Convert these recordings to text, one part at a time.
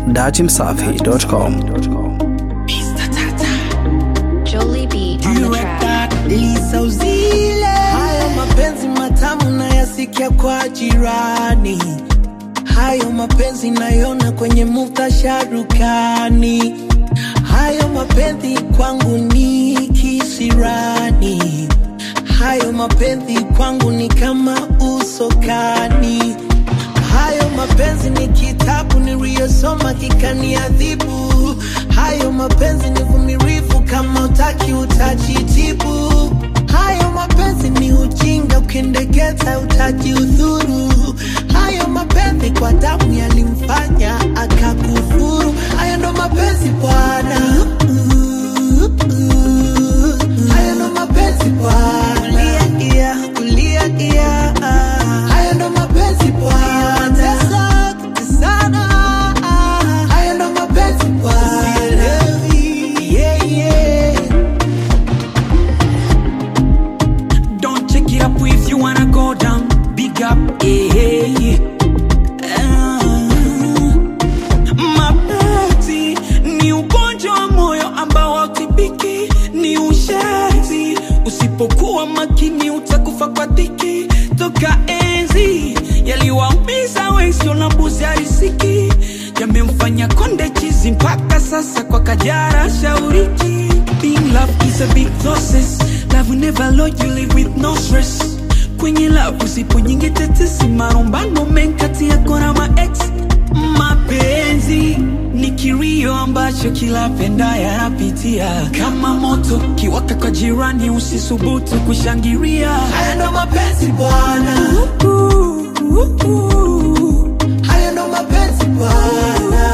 datimsafi.com. Jolie B on the track. Lisa Uzile. Hayo mapenzi matamu nayasikia kwa jirani, hayo mapenzi nayona kwenye muhtasharukani, hayo mapenzi kwangu ni kisirani, hayo mapenzi kwangu ni kama usokani, hayo mapenzi ni kitabu niliyosoma kikaniadhibu, hayo mapenzi ni vumilivu, kama utaki utajitibu. Hayo mapenzi ni ujinga, ukindegeza utajiudhuru. Hayo mapenzi kwa damu yalimfanya akakufuru. Hayo ndo mapenzi bwana, hayo ndo mapenzi bwana. Ulia ia, ulia ia. Hayo ndo mapenzi bwana. Tesa, tesana. Hayo ndo mapenzi bwana. Yeah, yeah. Don't check it up if you wanna go down. Big up, yeah. Ah. Mapenzi ni ugonjwa wa moyo ambao hautibiki, ni ushezi. Usipokuwa makini utakufa kwa dhiki. Toka enzi yaliwaumiza wengi, na mbuzi harisiki, yamemfanya konde chizi mpaka sasa kwa kajara shauriki. Being love is a big process. Love will never load you live with no stress. Kwenye love usipo nyingi tetesi, marumbano menkati yako na maex. Mapenzi ni kilio ambacho kila penda yanapitia, kama moto kiwaka kwa jirani, usisubutu kushangilia. Haya ndo mapenzi bwana, haya ndo mapenzi bwana,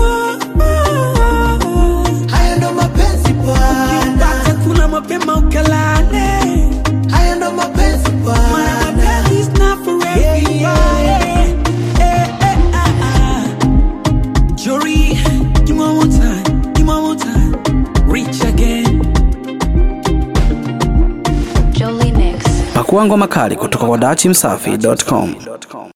haya ndo mapenzi bwana, Ukipata kula mapema ukalale, haya ndo mapenzi Maana bwana. mapenzi is not for Yeah, everybody. yeah. Eh, eh, ah, ah. Jory, give me one more time, give me one more time. Reach again. Jolie Mix. Pakua ngoma kali kutoka kwa datimsafi.com.